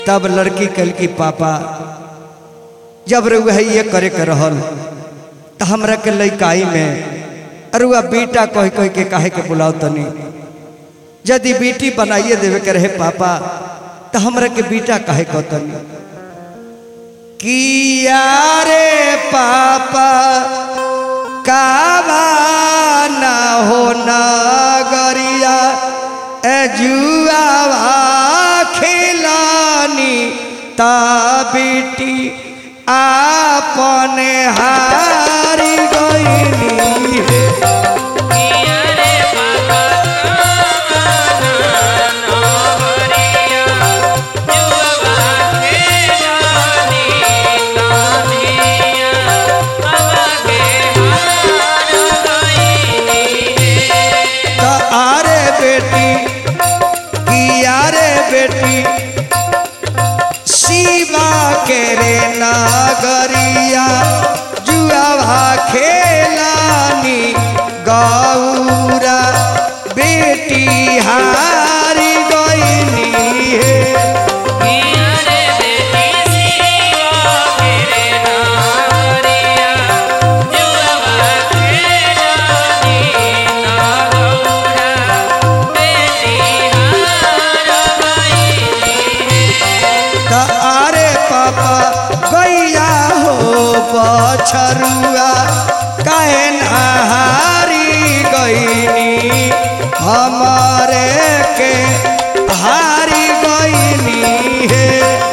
तब लड़की कल की पापा जब रुआ ये करे के रहल तो हमरा के लइकाई में अरुआ बेटा कह कह के काहे के बुलाओ तनी यदि बेटी बनाइए देवे के रहे पापा तो हमरा के बेटा काहे कह तनी किया रे पापा कावा ना हो नगरिया ए जुआवा खिलानी ता बेटी आपने हारी गईनी हे त आरे बेटी किया रे बेटी शिवा के रे नागरिया जुआवा खेलानी गौरा बेटी हारी गईनी हे त आरे पापा गैया हो बछरुआ काहे नहारी गईनी हमारे के हारी गईनी हे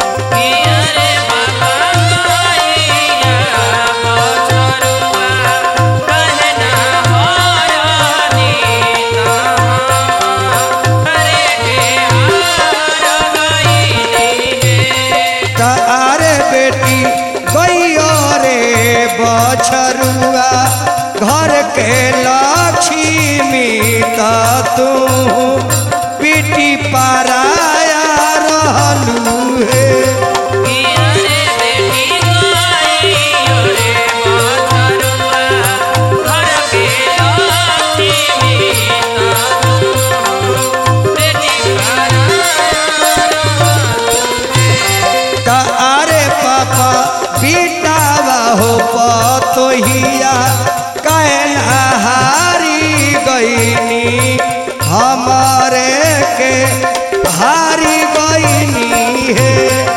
त आरे बेटी गैया रे बछरुआ घर के लक्ष्मी त तू बेटी पाराया रहलू हे त आरे पापा बेटावा हो पतोहिया कैन हारी गईनी हमारे के हारी गईनी हे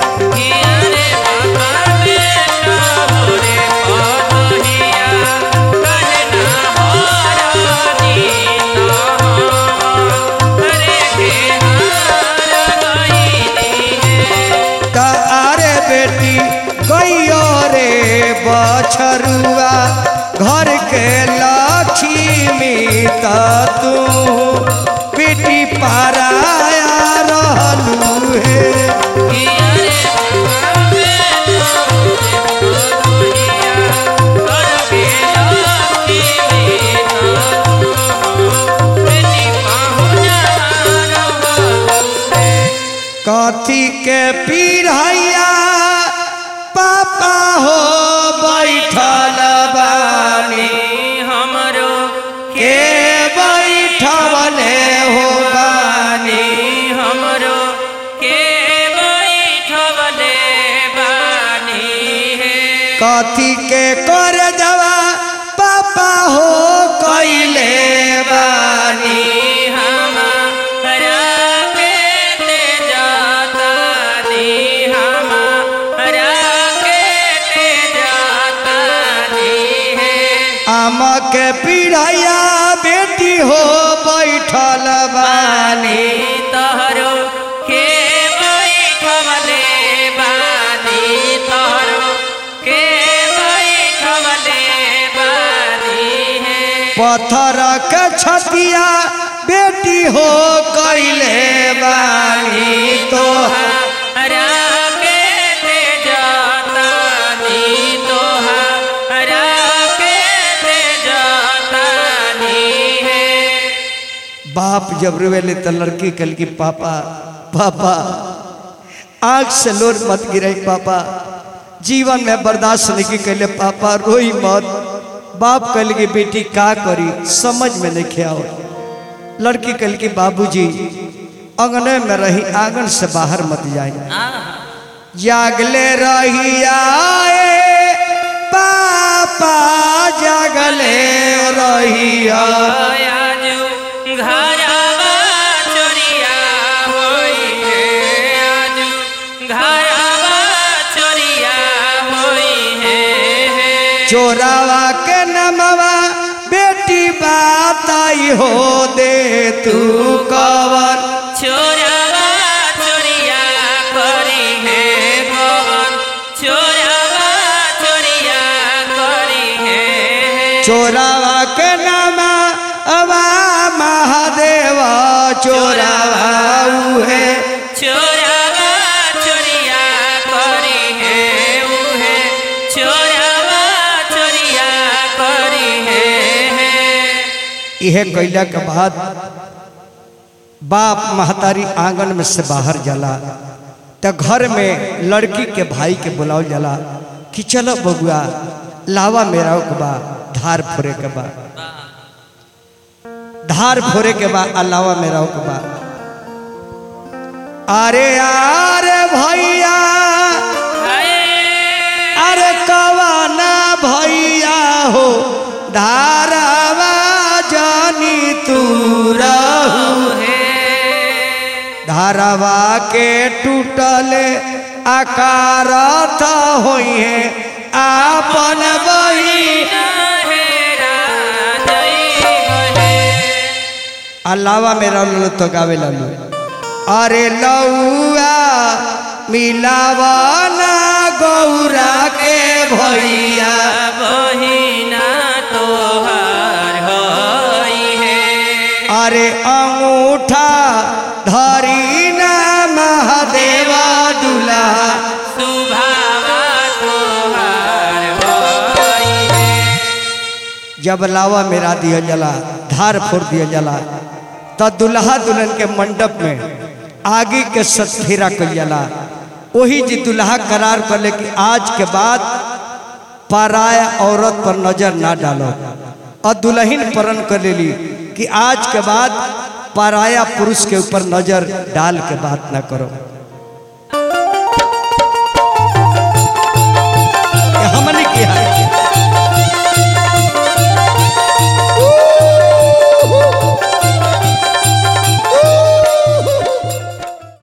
त आरे बेटी गैयो रे बछरुआ घर के लक्ष्मी त तू बेटी पाराया रहलू हे कथी के पीढ़ैया पापा हो बैठल बानी हमरो के बैठवले हो बानी हमरो के बैठवले बानी हे कथी के कर जवा पापा हो कैले बानी हमारा के ते जातानी हमारा के ते जातानी हे आम के पीढ़ैया बेटी हो बैठल बानी तहरो के बैठवले बानी तहरो के बैठवले बानी हे पत्थर के छतिया बेटी हो कैले बानी तो हरा के ते जातानी तोहरा के ते जातानी हे बाप जब रोवेले तो लड़की कल की पापा पापा आंख से लोर मत गिरे पापा जीवन में बर्दाश्त नहीं कैले पापा रोई मत बाप कल की बेटी का करी समझ में नहीं आओ लड़की कल की बाबूजी अंगने में रही आंगन से बाहर मत जाए आहा जागले रहिया ए पापा जागले रहिया आजू घरवा चोरिया होई है आजू घरवा चोरिया होई है चोरावा के नमवा बेटी बाताई हो दे तू कवर चोरवा चोरिया करी है कौन चोरवा चोरिया करी है चोरावा के नामा अवा महादेव चोरावा है चोरवा चोरिया करी है उहे चोरवा चोरिया करी है यह कैला के बाद बाप महतारी आंगन में से बाहर जाला तो घर में लड़की के भाई के बुलाओ जाला कि चलो बबुआ लावा मेरा के बा धार फोरे के बा धार फोरे के बा अलावा मेरा के बा अरे अरे भैया हाय अरे कवाना भैया हो धारावा जानी तू रहू धारावा के टूटले आकार होई है आपन बही अलावा मेरा लो तो गावे लालू अरे लौआ मिलावा ना गौरा के भैया बहिना तोहार होई है अरे अंगूठा धरी ना महादेवा दुला सुभावा तोहार होई है जब लावा मेरा दिया जला धार फोड़ दिया जला तो दुल्हा दुल्हन के मंडप में आगे के सतफेरा कल जला वही जी दुल्हा करार कर ले कि आज के बाद पराया औरत पर नजर ना डालो और दुल्हन प्रण कर लेली कि आज के बाद पराया पुरुष के ऊपर नजर डाल के बात ना करो